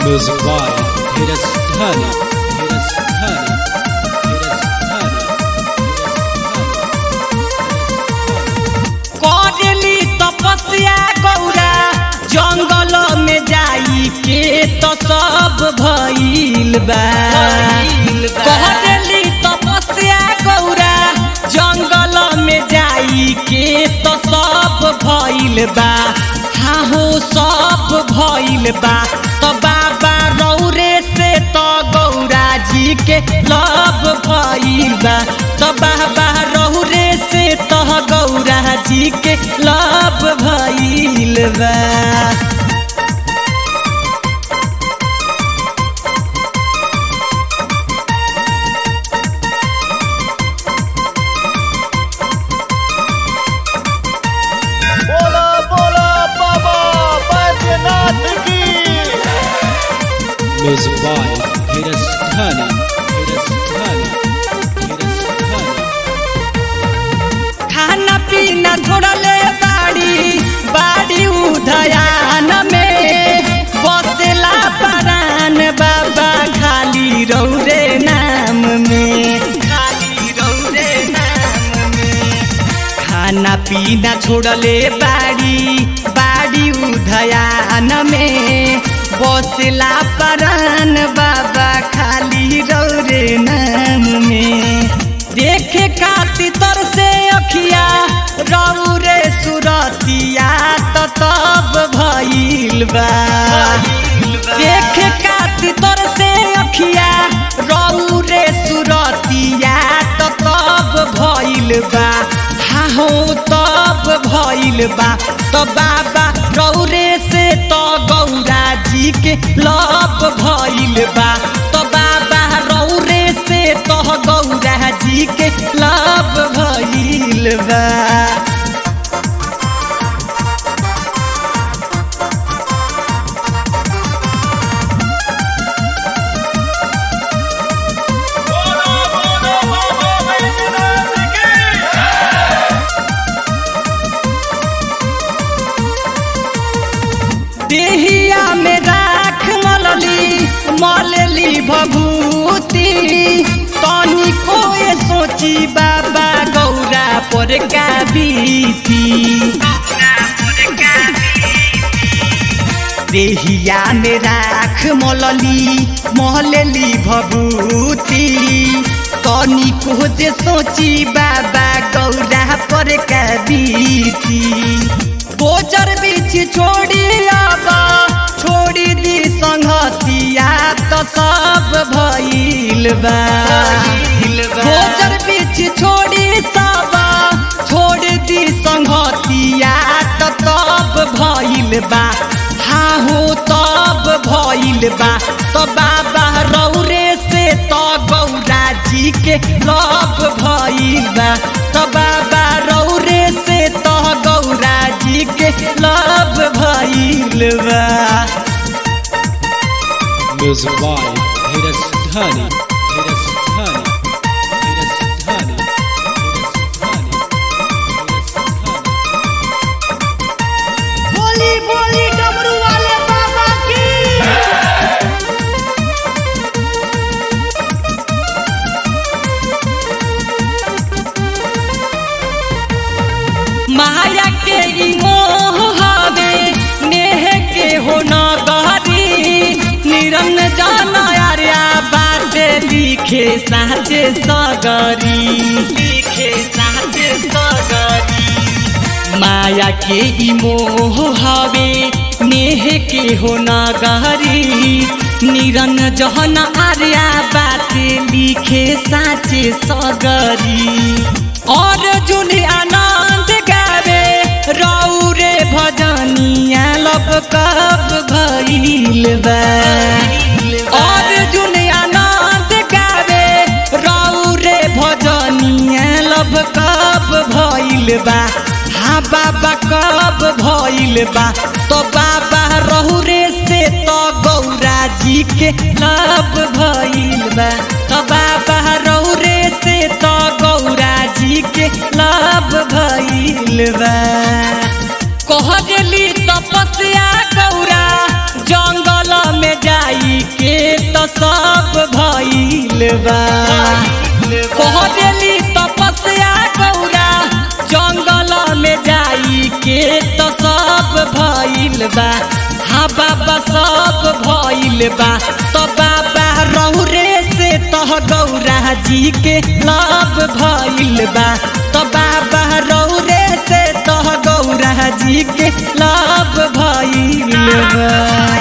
Music by Hiras Dhani. Hiras Dhani. Hiras Dhani. करली तपस्या गौरा जंगल में जाई के तो सब भइल बा करली तपस्या गौरा जंगल में जाई के तो सब भइल बा हाँ हो सब भइल बा तो बाबा रौरे से तो गौरा जी के लब भइल बा तो बाबा रौरे से तो गौरा जी के लब भइल बा बोला बोला बाबा बैद्यनाथ की Music by Hiras Dhani. Hiras Dhani. Hiras Dhani. खाना पीना छोड़ले बाड़ी बाड़ी उधयान में बसेला परान बाबा खाली रौरे नाम में खाली रौरे नाम में खाना पीना छोड़ले बाड़ी बाड़ी उधयान में बसला परान बाबा खाली रौरे नाम में देखे खातिर तर से अखिया रौरे सुरतिया तो तब भइल बा देखे खातिर तर से अखिया रौरे सुरतिया तो तब भइल बा हाँ हो तब भइल बा तो बाबा रौरे से तो गौरा जी के लब भइल बा तो बाबा रौरे से तो गौरा जी के लब भइल बा बोला बोला बाबा बैद्यनाथ की देहिया में राख मलली मलली भभूति तनी कोए सोची बाबा गौरा पर का बीती देहिया में राख मलली महलली भभूति तनी को जे सोची बाबा गौरा पर का बीती गोचर बीच छोड़ी आबा छोड़ी दी संगतिया तो सब भइल बा गोचर बीच छोड़ी सबा छोड़ दी संगतिया तो तब भइल बा हाँ हो तब भइल बा तो बाबा रौरे से तो गौरा जी के लब भइल बा तो बाबा रौरे से तो गौरा जी के लब भइल बा Music by Hiras Dhani. Hiras Dhani. Hiras Dhani. Hiras Dhani. Hiras Dhani. बोली बोली डमरू वाले बाबा की माया के ई मोह हवे नेह के हो न गहरी निरंग जान आर्या बात लिखे साचे सगरी लिखे साचे सगरी माया के ई मोह हवे नेह के हो न गहरी निरन जहन आर्या बात लिखे साचे सगरी और जुन आनंद गावे रौरे भजनिया लब कब भइल बा और जुन आनंद गावे रौरे भजनिया लब कब भइल बा हाँ बाबा कब भइल बा तो बाबा रहुरे से तो गौरा जी के लब भइल बा तो बाबा रहुरे से तो गौरा जी के लब भइल बा कहली तपस्या गौरा जंगल में जाई के तो सब भइल बा कहली तपस्या गौरा जंगल में जाई के तो सब भइल बा हाँ बाबा सब भइल बा तो बाबा रौरे से तह गौरा जी के लाभ भइल बा तो बाबा रौरे से तह गौरा जी के लाभ भइल बा